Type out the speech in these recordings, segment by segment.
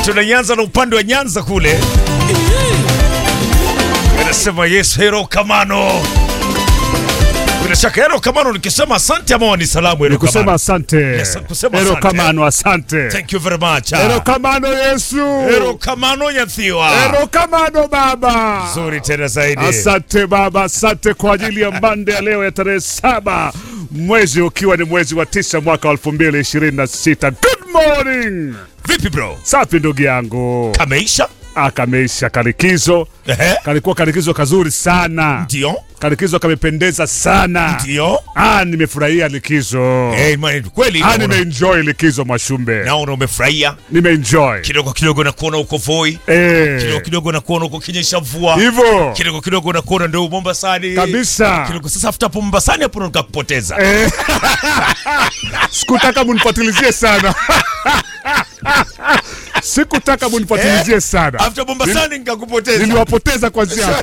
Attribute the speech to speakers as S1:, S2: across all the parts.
S1: tunaianza na upande wa Nyanza kule, anasema yes, hero Kamano. Bila shaka hero Kamano, nikisema asante ama ni salamu hero
S2: Nikusema
S1: Kamano?
S2: asante.
S1: Yes, kusema
S2: Ero
S1: asante.
S2: Kamano asante.
S1: Thank you very much.
S2: Ero Kamano Yesu.
S1: Hero Kamano Nyathiwa.
S2: Ero Kamano baba.
S1: Nzuri tena zaidi.
S2: Asante baba, asante kwa ajili ya mbande ya leo ya tarehe saba mwezi ukiwa ni mwezi wa tisa mwaka wa elfu mbili ishirini na sita. Good morning.
S1: Vipi bro?
S2: Safi ndugu yangu,
S1: Kameisha?
S2: akameisha karikizo,
S1: Ehe.
S2: kalikuwa karikizo kazuri sana,
S1: Ndio.
S2: karikizo kamependeza sana.
S1: Ndio.
S2: Ah, nimefurahia likizo.
S1: Eh, man, kweli
S2: Ah,
S1: naona-
S2: nimeenjoy likizo Mwashumbe,
S1: naona umefurahia
S2: nimeenjoy
S1: kidogo kidogo, nakuona uko Voi,
S2: eh,
S1: kidogo kidogo nakuona uko kinyesha mvua,
S2: hivyo
S1: kidogo kidogo nakuona ndio Mombasani
S2: kabisa.
S1: kidogo. Sasa after hapo Mombasani hapo ndo nikakupoteza.
S2: Eh, sikutaka munifatilizie sana sikutaka munifatilizie sana
S1: After Mombasani nikakupoteza.
S2: niliwapoteza kwanzia hapo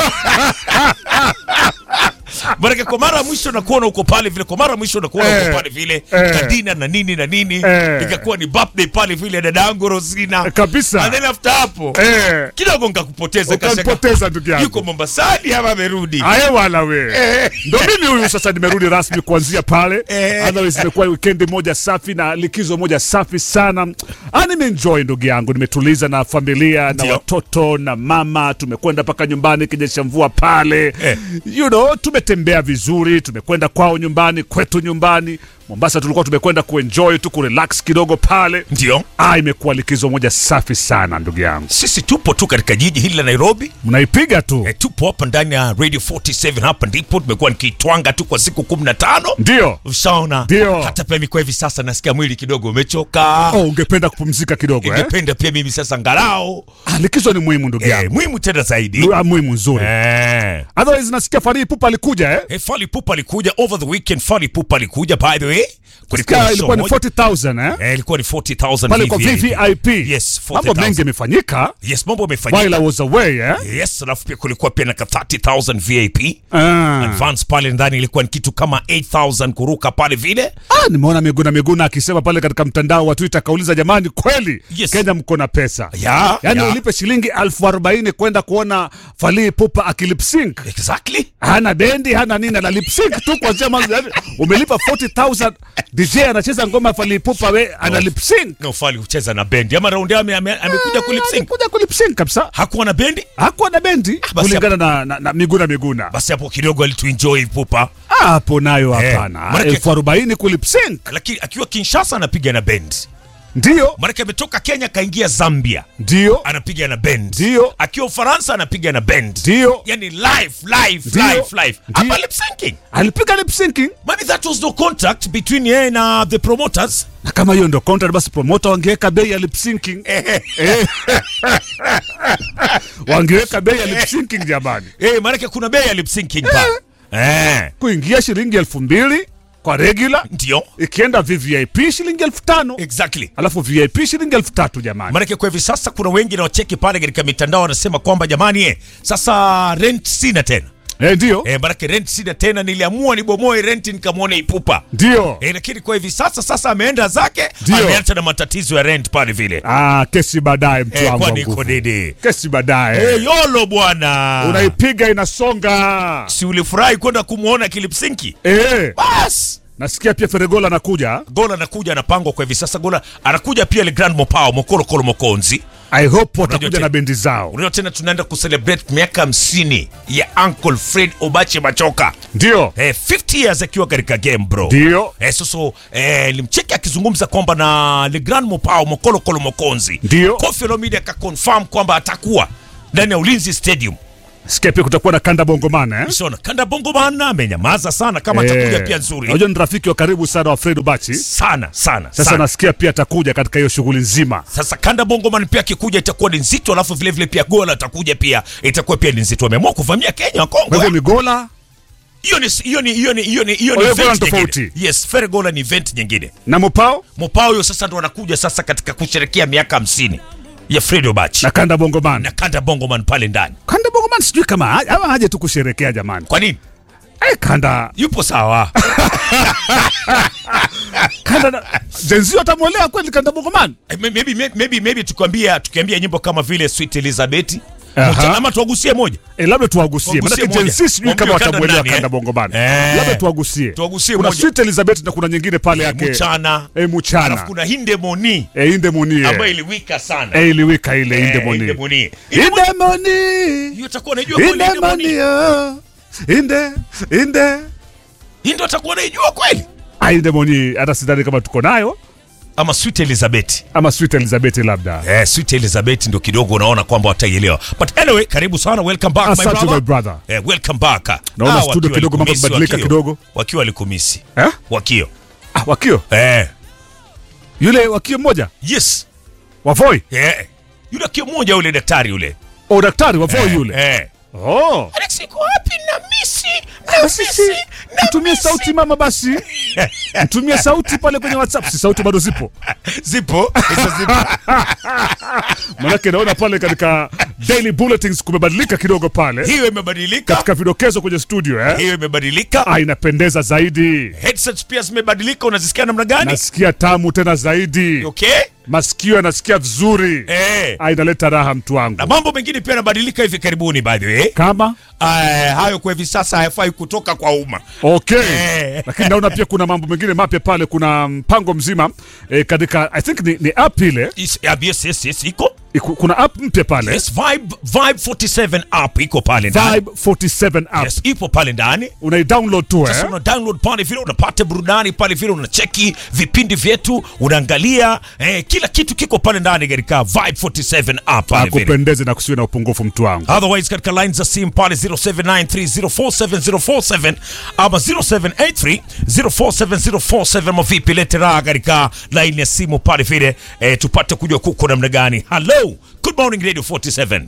S1: Maana kwa mara ya mwisho nakuona uko pale vile, kwa mara ya mwisho nakuona
S2: Eh.
S1: uko pale vile
S2: Eh.
S1: kadina na nini na nini,
S2: Eh.
S1: ikakuwa ni birthday pale vile dada yangu Rosina.
S2: kabisa
S1: And then after hapo
S2: Eh,
S1: kidogo nikakupoteza, kashaka
S2: ukanipoteza ndugu
S1: yuko
S2: yangu
S1: Mombasani ama amerudi.
S2: aye wala we ndo mimi huyu sasa nimerudi rasmi kuanzia pale
S1: Eh.
S2: otherwise imekuwa wikendi moja safi na likizo moja safi sana ah, nimeenjoy ndugu yangu nimetuliza na familia na
S1: Ndio.
S2: watoto na mama tumekwenda mpaka nyumbani kinyesha mvua pale
S1: Eh.
S2: you know tumetembea vizuri tumekwenda kwao nyumbani kwetu nyumbani mombasa tulikuwa tumekwenda kuenjoy tu kurelax kidogo pale
S1: Ndio.
S2: ah, imekuwa likizo moja safi sana ndugu yangu
S1: Sisi tupo tu katika jiji hili la Nairobi.
S2: mnaipiga tu
S1: E, tupo hapa ndani ya Radio 47 hapa ndipo tumekuwa nikitwanga tu kwa siku 15.
S2: ndio
S1: Ushaona?
S2: Ndio.
S1: Hata pia mimi hivi sasa nasikia mwili kidogo umechoka.
S2: oh, ungependa kupumzika kidogo eh?
S1: Ningependa pia mimi sasa angalau
S2: ah, likizo ni muhimu ndugu
S1: eh,
S2: yangu
S1: muhimu tena zaidi.
S2: Lu- muhimu nzuri
S1: Eh.
S2: otherwise nasikia Fally Ipupa alikuja eh?
S1: Hey, Fally Ipupa alikuja over the weekend. Fally Ipupa alikuja by the way. Kulikuwa na
S2: Sikia,
S1: show
S2: ilikuwa ni
S1: moja.
S2: 40000 eh?
S1: Eh, ilikuwa ni 40,000
S2: pale kwa VVIP
S1: Yes,
S2: mambo
S1: 40,000.
S2: mengi yamefanyika
S1: Yes, mambo
S2: while
S1: yamefanyika.
S2: I was away eh?
S1: Yes, alafu pia kulikuwa pia na ka 30,000 VIP.
S2: ah.
S1: Advance pale ndani ilikuwa ni kitu kama 8000 kuruka pale vile.
S2: Ah, nimeona Miguna Miguna akisema pale katika mtandao wa Twitter akauliza, jamani, kweli
S1: Yes.
S2: Kenya mko na pesa
S1: Ya,
S2: yaani
S1: ya.
S2: ulipe shilingi elfu arobaini kwenda kuona Fally Ipupa akilipsync
S1: Exactly.
S2: hana bendi hana nini ana lipsync tu kuanzia mwanzo yaani umelipa 40000 DJ anacheza ngoma ya Fally Ipupa we ana lipsync
S1: No, Fally hucheza na bendi ama raundi ame, ame, amekuja kulipsync.
S2: kuja kulipsync kabisa
S1: Hakuwa na bendi.
S2: hakuwa na bendi
S1: basi
S2: kulingana na, na, na Miguna Miguna
S1: Basi hapo kidogo alituenjoy Pupa.
S2: Ah, hapo nayo
S1: Eh,
S2: hapana
S1: maanake-
S2: elfu arobaini kulipsync
S1: Lakini akiwa Kinshasa anapiga na bendi.
S2: ndio
S1: Maanake ametoka Kenya kaingia Zambia.
S2: ndio
S1: Anapiga na bendi.
S2: ndio
S1: Akiwa Ufaransa anapiga na bendi.
S2: ndio
S1: Yani live, live,
S2: Ndio.
S1: live, live.
S2: Ndio.
S1: Hapa lip syncing.
S2: alipiga lipsyncing
S1: Maybe that was no contact between yeye na the promoters.
S2: na kama hiyo ndo contract basi promoter wangeweka bei ya lip syncing eh. wangeweka bei ya lip syncing jamani
S1: Eh, maanake kuna bei ya lip syncing pale. Eh,
S2: kuingia shilingi elfu mbili kwa regular
S1: ndio.
S2: ikienda VVIP shilingi elfu tano
S1: Exactly.
S2: alafu VIP shilingi elfu tatu jamani
S1: Maanake kwa hivi sasa kuna wengi na wacheki pale katika mitandao wanasema kwamba jamani, eh, sasa rent sina tena.
S2: eh, ndio
S1: Eh, maanake rent sina tena, niliamua nibomoe rent nikamwone Ipupa.
S2: ndio
S1: Eh, lakini kwa hivi sasa sasa ameenda zake,
S2: Ndio.
S1: ameacha na matatizo ya rent pale vile.
S2: ah, kesi baadaye mtu
S1: Eh,
S2: wangu wa
S1: kwani iko
S2: nguvu
S1: nini?
S2: kesi baadaye
S1: Eh, yolo bwana.
S2: unaipiga inasonga
S1: Si ulifurahi kwenda kumwona kilipsinki?
S2: eh,
S1: Bas.
S2: nasikia pia Feregola anakuja
S1: Gola anakuja anapangwa kwa hivi sasa. Gola anakuja pia Le Grand Mopao Mokolo Kolo Mokonzi.
S2: I hope watakuja
S1: tena-
S2: na bendi zao
S1: Unajua tena tunaenda kucelebrate miaka 50 ya Uncle Fred Obache Machoka.
S2: ndio
S1: Eh, 50 years akiwa katika game bro.
S2: ndio
S1: Eh, sasa eh, limcheki akizungumza kwamba na Le Grand Mopao Mokolo Kolo Mokonzi.
S2: Ndio.
S1: Koffi Olomide akaconfirm kwamba atakuwa ndani ya Ulinzi Stadium.
S2: sikia pia kutakuwa na kanda bongomana eh?
S1: Shona Kanda Bongo bana amenyamaza sana kama
S2: Eh,
S1: atakuja pia nzuri.
S2: Unajua ni rafiki wa karibu sana wa Fred Ubachi.
S1: Sana sana.
S2: Sasa
S1: sana.
S2: nasikia pia atakuja katika hiyo shughuli nzima.
S1: Sasa Kanda Bongoman pia akikuja itakuwa ni nzito, alafu vile vile pia Gola atakuja pia itakuwa pia ni nzito. Ameamua kuvamia Kenya
S2: Kwa hivyo
S1: Kongo.
S2: ni Gola
S1: Hiyo ni hiyo ni hiyo ni hiyo ni hiyo
S2: Kwa
S1: ni
S2: hiyo Gola
S1: event
S2: ni tofauti.
S1: nyingine. Yes, Fer Gola ni event nyingine.
S2: na Mopao
S1: Mopao huyo sasa ndo anakuja sasa katika kusherekea miaka 50 ya Fred Obach
S2: na kanda bongomana.
S1: na Kanda Bongoman pale ndani.
S2: Kanda bongomana sijui kama ha- ama haje tu kusherekea jamani.
S1: Kwa nini?
S2: Eh, kanda
S1: Yupo sawa.
S2: kanda na jenzio atamwelewa kweli kanda bongoman
S1: Eh, maybe, maybe, maybe, maybe tukiambia tukiambia nyimbo kama vile Sweet Elizabeth
S2: Aha.
S1: Mcha- ama tuwagusie moja
S2: e, labda tuwagusie
S1: Tuwagusie
S2: manake
S1: moja.
S2: jensi sijui kama
S1: Mwambie kanda
S2: watamwelewa
S1: nani,
S2: kanda
S1: eh?
S2: bongoman
S1: Eh.
S2: labda tuwagusie
S1: Tuwagusie
S2: kuna
S1: moja.
S2: sweet elizabeth na kuna nyingine pale yake
S1: mchana
S2: e, muchana
S1: alafu kuna hindemoni
S2: e, indemoni
S1: ambayo iliwika sana
S2: e, iliwika ile
S1: Eh,
S2: indemoni
S1: Indemoni.
S2: indemoni
S1: hiyo utakuwa unajua kweli
S2: indemoni
S1: Indemoni
S2: oh. inde inde
S1: hii ndio utakuwa unaijua kweli
S2: Ah, indemoni hata sidhani kama tuko nayo
S1: ama Sweet Elizabeth
S2: ama sweet elizabeth labda
S1: Eh, Sweet Elizabeth ndio kidogo unaona kwamba wataielewa. But anyway, karibu sana, welcome back my
S2: Asante,
S1: brother.
S2: my brother.
S1: Eh, welcome back.
S2: Naona
S1: Ah,
S2: studio
S1: wakiwa
S2: kidogo mambo
S1: walikumisi,
S2: yamebadilika
S1: wakio.
S2: kidogo.
S1: Wakiwa walikumisi.
S2: eh?
S1: Wakio.
S2: ah, wakio
S1: Eh,
S2: yule wakio mmoja
S1: yes.
S2: wavoi
S1: Eh. Yule wakio mmoja yule daktari yule.
S2: o daktari wavoi
S1: Eh,
S2: yule
S1: Eh.
S2: oh.
S1: Alex iko wapi na misi? Na
S2: Basi
S1: misi.
S2: si,
S1: Na
S2: mtumie
S1: misi.
S2: sauti mama basi mtumie sauti pale kwenye whatsapp si sauti bado zipo
S1: Zipo. Hizo zipo.
S2: manake naona pale katika daily bulletins kumebadilika kidogo pale
S1: Hiyo imebadilika.
S2: katika vidokezo kwenye studio eh?
S1: Hiyo imebadilika.
S2: ah, inapendeza zaidi
S1: Headsets pia zimebadilika, unazisikia namna gani?
S2: nasikia tamu tena zaidi
S1: Okay?
S2: masikio yanasikia vizuri
S1: Eh.
S2: ah, inaleta raha mtu wangu
S1: Na mambo mengine pia yanabadilika hivi karibuni by the way.
S2: kama
S1: Eh, hayo kwa hivi sasa hayafai kutoka kwa umma.
S2: okay
S1: Eh.
S2: lakini naona pia kuna mambo mengine mapya pale kuna mpango mzima eh, katika i think ni, ni app ile
S1: Is- yeah, yes, yes, yes, iko
S2: iku- kuna app mpya pale
S1: yes, Vibe, Vibe 47 app iko pale ndani
S2: Vibe 47 app
S1: yes, ipo pale ndani
S2: unaidownload tu
S1: sasa
S2: eh?
S1: una download pale vile unapata burudani pale vile unacheki vipindi vyetu unaangalia eh, kila kitu kiko pale ndani katika Vibe 47 app pale vile
S2: akupendeze na kusiwe na upungufu mtu wangu
S1: otherwise katika line za simu pale 0793047047 ama 0783047047 mavipi lete raha katika line ya simu pale vile eh, tupate kujua kuko namna gani hello good morning radio 47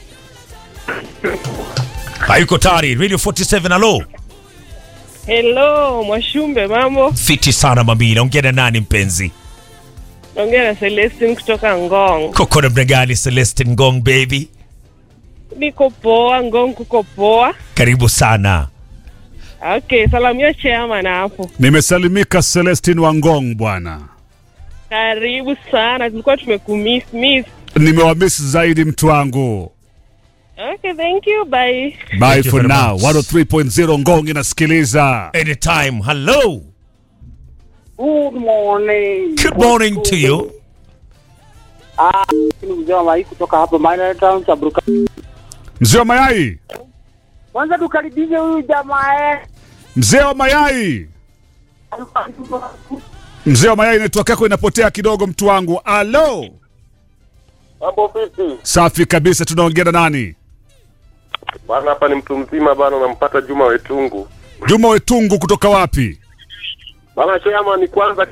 S1: hayuko tayari radio 47 hello
S3: Hello, Mwashumbe, mambo?
S1: fiti sana mami naongea na nani mpenzi
S3: Naongea na Celestine kutoka Ngong.
S1: koko namna gani celestin gong baby
S3: Niko poa, Ngong kuko poa.
S1: karibu sana
S3: Okay, salamia chairman hapo.
S2: nimesalimika celestin wangong bwana
S3: Karibu sana, tulikuwa tumekumiss miss.
S2: nimewamiss zaidi mtu wangu
S3: Okay, thank you, bye.
S2: bye
S1: you
S2: for
S1: very
S2: now
S1: much.
S2: 103.0 ngong inasikiliza
S1: anytime hello
S4: Good morning.
S1: good morning to you
S4: Ah, ni mzee wa Mai kutoka hapa Minor Town Chabruka.
S2: mzee wa mayai
S4: Kwanza tukaribishe huyu jamaa eh.
S2: mzee wa mayai mzee wa mayai network yako inapotea kidogo mtu wangu alo
S5: Hapo vipi?
S2: safi kabisa tunaongea na nani
S5: Bana hapa ni mtu mzima bana unampata Juma Wetungu.
S2: juma wetungu kutoka wapi
S5: Bana chama ni kwanza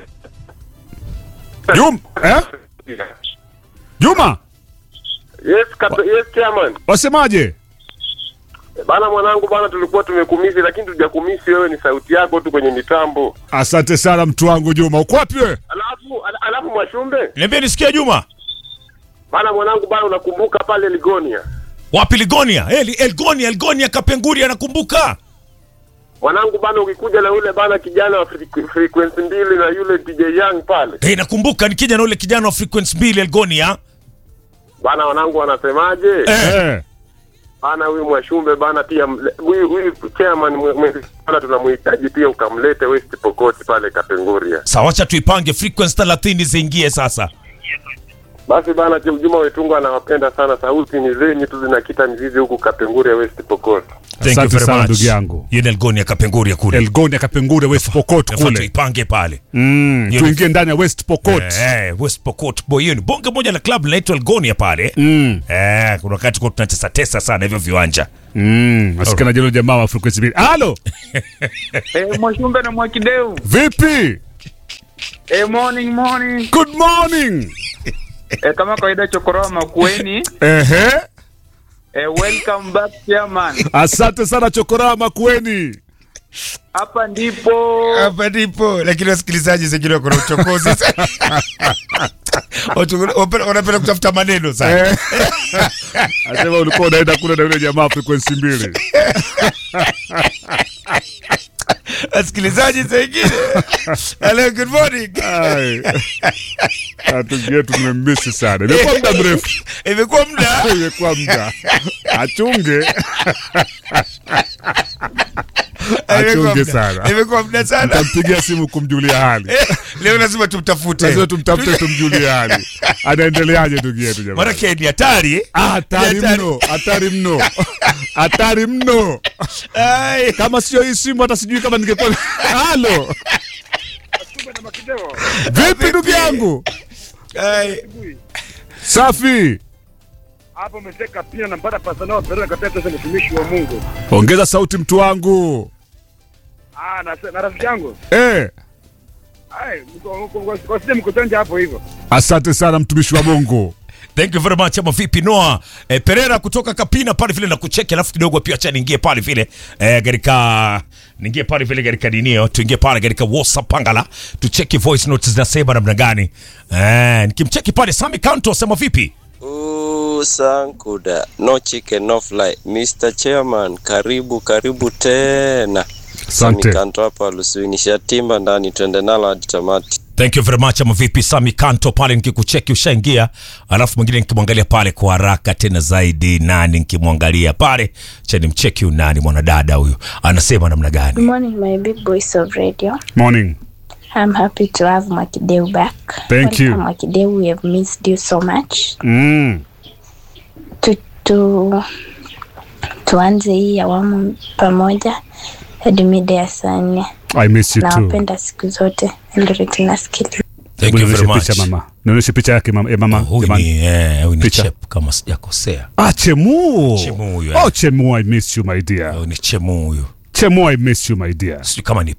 S2: juma eh? juma
S5: Yes, kata, yes chairman.
S2: wasemaje
S5: Bana mwanangu bana tulikuwa tumekumisi lakini tujakumisi wewe ni sauti yako tu kwenye mitambo.
S2: asante sana mtu wangu juma uko wapi wewe
S5: Alafu ala, alafu Mwashumbe.
S1: niambie nisikia juma
S5: Bana mwanangu bana unakumbuka pale Ligonia.
S1: wapi ligonia El, elgonia elgonia kapenguri anakumbuka
S5: Mwanangu bana ukikuja na yule bana kijana wa frequ- frequency mbili na yule DJ Young pale.
S1: hey, nakumbuka nikija na ule kijana wa frequency mbili elgonia
S5: Bana wanangu wanasemaje?
S1: Eh.
S2: eh.
S5: Bana huyu Mwashumbe bana pia mle- huyu huyu chairman mwe- mwe- bana tunamhitaji pia ukamlete West Pokot pale Kapenguria.
S1: sawa wacha tuipange frequency 30 ziingie sasa
S5: Basi bana Juma Wetungu anawapenda sana, sauti ni zenyu tu zinakita mizizi huku Kapenguria West Pokot.
S1: Thank you
S2: Asante
S1: very
S2: sana
S1: much.
S2: ndugu yangu.
S1: Hiyo ni elgonia kapenguria kule
S2: elgonia kapengure west pokot
S1: Nafaa
S2: kule
S1: tuipange pale
S2: mm,
S1: Hiyo
S2: tuingie ndani ya west pokot
S1: Eh, West Pokot boy, hiyo ni bonge moja la club linaitwa Elgonia pale
S2: mm.
S1: eh, kuna wakati kwa tunatesa tesa sana hivyo viwanja
S2: mm. nasikia na jelo jamaa wa frequency mbili halo
S6: Eh, Mwashumbe na Mwakideu.
S2: vipi
S6: Eh, morning morning.
S2: good morning
S6: Eh, kama kawaida chokoroa makueni.
S2: ehe
S6: Eh, welcome back chairman.
S2: asante sana chokoraa makueni
S6: Hapa ndipo
S1: hapa ndipo lakini wasikilizaji zingine wako na uchokozi wanapenda kutafuta maneno sana
S2: Eh. asema ulikuwa unaenda kule na yule jamaa frequency mbili
S1: wasikilizaji saingine hello good morning
S2: Ai. Na ndugu yetu tumemmisi sana, imekuwa muda mrefu,
S1: imekuwa muda
S2: imekuwa muda. Achunge,
S1: Imekuwa
S2: achunge
S1: muda.
S2: sana.
S1: imekuwa muda sana
S2: Tampigia simu kumjulia hali,
S1: leo lazima tumtafute
S2: lazima tumtafute, tumjulie hali, anaendeleaje ndugu yetu jamani?
S1: maanake ni hatari
S2: Ah, Hatari
S1: Ni hatari.
S2: mno, hatari mno, hatari mno.
S1: Ai.
S2: Kama sio hii simu, hata sijui kama ningekuwa. Halo, vipi ndugu yangu?
S1: Ai.
S2: Safi.
S7: hapo umeteka pia nampata pasanao perera katika sasa mtumishi wa Mungu.
S2: Ongeza sauti mtu wangu.
S7: Ah, na, na rafiki yangu.
S2: Eh,
S7: Ai, wasije mkutonja hapo hivyo.
S2: asante sana mtumishi wa Mungu.
S1: Thank you very much ama vipi Noah eh, Pereira kutoka Kapina pale vile na kucheki, alafu kidogo pia acha niingie pale vile eh, katika niingie pale vile katika dinio, tuingie pale katika WhatsApp pangala tucheki voice notes zinasema namna gani. Eh, nikimcheki pale Sami Kanto asema vipi?
S8: Ooh, Sankuda, no chicken, no fly. Mr. Chairman, karibu karibu tena.
S2: Asante.
S8: Samikanto hapa Luswini, shatimba ndani, twende nalo hadi tamati.
S1: Thank you very much ama vipi Sami Kanto pale nikikucheki ushaingia, alafu mwingine nikimwangalia pale kwa haraka tena zaidi, nani nikimwangalia pale cha nimcheki huyu nani mwanadada huyu anasema namna gani?
S9: Good morning, my big boys of radio.
S2: Morning.
S9: I'm happy to have Mwakideu back.
S2: Thank
S9: Welcome,
S2: you.
S9: Mwakideu. We have missed you so much.
S2: Mm.
S9: Tu, tu, tuanze hii awamu pamoja hadi mida ya saa nne.
S2: I miss you too.
S9: Nawapenda siku zote. Ndio tunasikiliza.
S1: Thank you very
S2: Nionyeshe
S1: much.
S2: picha mama. Nionyeshe picha yake mama. Eh, mama.
S1: Huyu
S2: jamani.
S1: ni, eh, huyu ni
S2: Picha.
S1: Chep kama sijakosea.
S2: Ah, Chemu.
S1: Chemu huyu,
S2: Oh,
S1: eh.
S2: Chemu, I miss you my dear.
S1: Huyu ni Chemu huyu.
S2: Chemu, I miss you my dear.
S1: Sijui kama ni